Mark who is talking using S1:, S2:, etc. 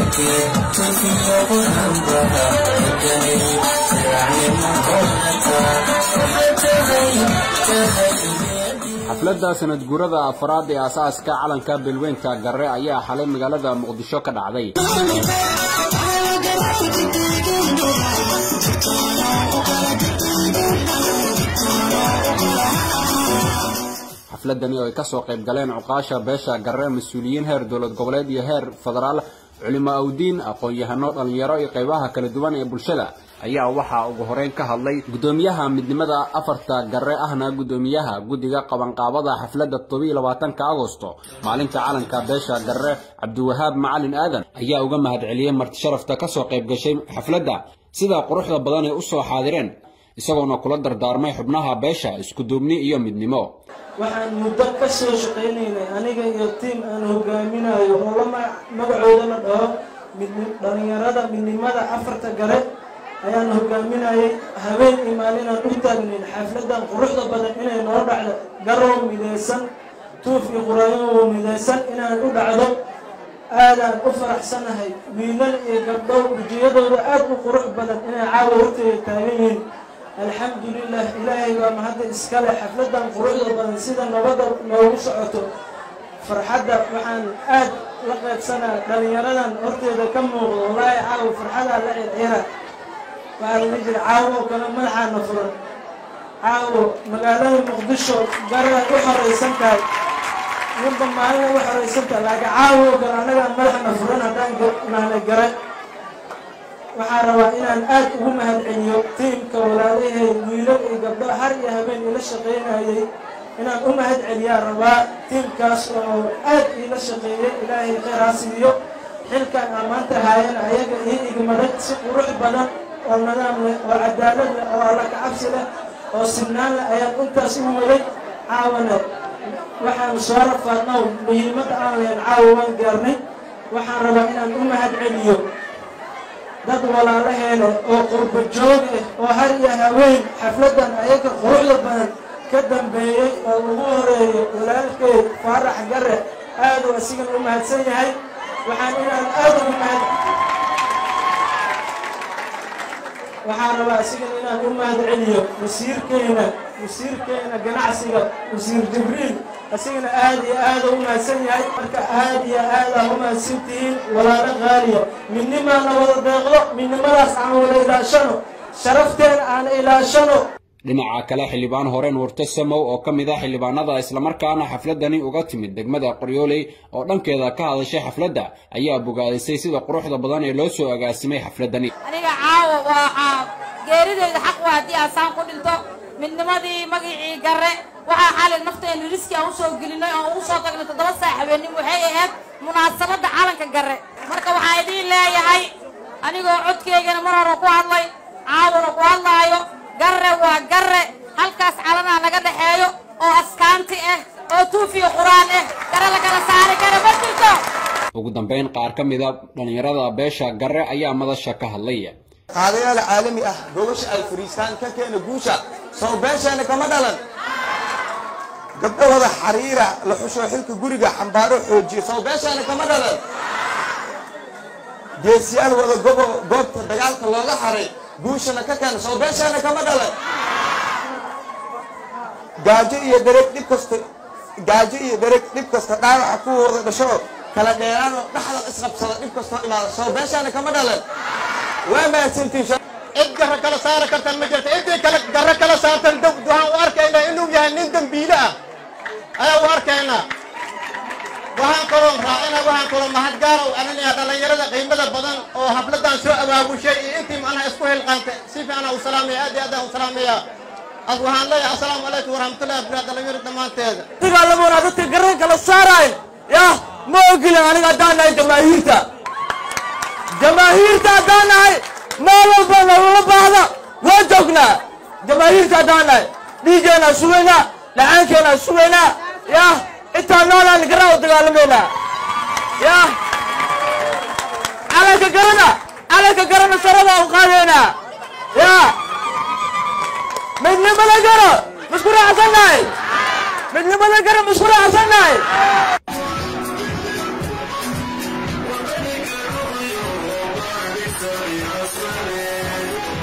S1: xafladda sanad guurada afraad ee aasaaska calanka beelweynta garre ayaa xalay magaalada muqdisho ka dhacday xafladani oo ay kasoo qayb galeen cuqaasha beesha garre mas-uuliyiin heer dowlad goboleed iyo heer federaal culimo awdiin aqoon-yahano dhallinyaro iyo qaybaha kala duwan ee bulshada ayaa waxaa ugu horeyn ka hadlay guddoomiyaha midnimada afarta garre ahna guddoomiyaha guddiga qabanqaabada xafladda todobiiyo labaatanka agosto maalinta calanka beesha garre cabdiwahaab macalin aadan ayaa uga mahadceliyey marti sharafta kasoo qayb gashay xafladda sida quruxda badan ay usoo xaadireen isagoona kula dardaarmay xubnaha beesha iskuduubni iyo midnimo
S2: waxaan muddo ka soo shaqaynaynay aniga iyo tiim aan hogaaminayo oo la magacooda la dhaho dhalinyarada midnimada afarta gare ayaan hogaaminayay habeen iyo maalinaan u taagnayn xafladan quruxda badan inay noo dhacdo garow midaysan tuuf iyo quraayo midaysan inaan u dhacdo aadaan u faraxsanahay wiilal iyo gabdhow wejiyadooda aad u qurux badan inay caawa horteeda taagan yihiin alxamdulilah ilaahay baa mahadda iskale xafladan quruxda badan sida nabadda noogu socoto farxadda waxaan aad la qaybsanaa dhalinyaradan horteeda ka muuqdo wallaahi caawo farxadaa la circira waxaa lala jira caawo oo kale madaxaana furan caawo magaalada muqdisho garay u xoraysan tahay ninba maalina u xoraysan tahay laakiin caawo oo kale annagaa madaxna furan haddaan naanay garay waxaan rabaa inaan aad ugu mahadceliyo tiimka walaalahay wiilal iyo gabdho har iyo habeen ila shaqaynayay inaan u mahadceliyaa rabaa tiimkaas oo aad iila shaqeeyay ilaahay kheyraa siiyo xilkan aan maanta haayana ayaga io igmaday si qurux badan oo nadaam leh oo cadaalad leh oo alla kacabsi leh oo sinaan leh ayaan intaas u waday caawana waxaan soo rafaadnow muhiimadda aan lahayn caawa waan gaarnay waxaan rabaa inaan u mahadceliyo dad walaalaheena oo qurba joog ah oo har iyo haween xafladan ayaga quruxda badan ka dambeeyey oo ugu horeeyo walaalkey faarax gare aad uu asigana u mahadsan yahay waxaan inaan aad ugu mahad waxaan rabaa asigana inaan u mahad celiyo wasiirkeena wasiirkeena ganacsiga wasiir jibriil asigana aad iyo aada u mahadsan yahay marka aad iyo aada u mahadsan tihiin walaalo qaaliya midnimaana wada deeqdo midnimadaas aan wada ilaashano sharafteena aan ilaashano
S1: dhinaca kale xildhibaan hore nuurto samow oo ka mid ah xildhibaanada islamarkaana xafladani uga timid degmada qoryooley oo dhankeeda ka hadashay xafladda ayaa bogaadisay sida quruxda badan ee loo soo agaasimay xafladani
S3: aniga caawo waa geerideyda xaq waa haddii aasaan ku dhinto midnimadii magicii garre waxaa xalay nafteena riski aan usoo gelinay oo ugu soo tagnay toddoba saac habeenimo waxay ahayd munaasabadda calanka garre marka waxaa idiin leeyahay anigoo codkeygana mar hore ku hadlay caawona ku hadlaayo garre waa garre halkaas calanaa naga dhexeeyo oo askaanti ah oo tuufiyo quraan ah gare la kala saari kara ma jirto
S1: ugu dambayn qaar ka mida dhallinyarada beesha garre ayaa madasha ka hadlay
S4: qaadayaal caalami ah gobasha ay fariistaan ka keena guusha soo beesheena kama dhalan gabdhahooda xariira la xusho xilka guriga xambaaro xoojiyo soo beesheena kama dhalan geesiyaal wada gobo goobta dagaalka looga xaray guushana ka keena soo beesheena kama dhalan gaajo iyo dareg dhib kasta gaajo iyo dareg dhib kasta dhaawaca kuwooda dhasho kala dheeraanoo dhaxda isqabsada dhib kastoo imaada soo beesheena kama dhalan waa mahadsantiin
S5: cid garra kala saara kartan ma jirta ciddii kale garra kala saartan waxaan u arkaynaa inuu yahay nin dembiile ah ayaa u arkaynaa waxaan kaloo raacina waxaan kaloo mahadgaarow aninayaa dhallinyarada qiimada badan oo habladan soo abaabushay iyo intii macnaha isku hilqaantay si fiicana u salaamaya aad iyo aad aan u salaamaya as waxaan leeyahay assalaamu calaykum waraxmatullahi wabarakatu dhallinyaro dhammaanteeda
S6: dagaalamona dadka garra kala saarayn yah ma ogilin aniga haddaan nahay jamaahiirta jamaahiirta haddaan nahay meel walba nalala baahda waa joognaa jamaahiirta haddaan nahay dhiiggeenaa sugaynaa dhacaankeenaa sugaynaa yah intaan noolaan garaa u dagaalamaynaa yah calanka garana calanka garana saradaa u qaadaynaa yah midnimada garo masku raacsannahay midnimada garo masku raacsannahay
S7: sare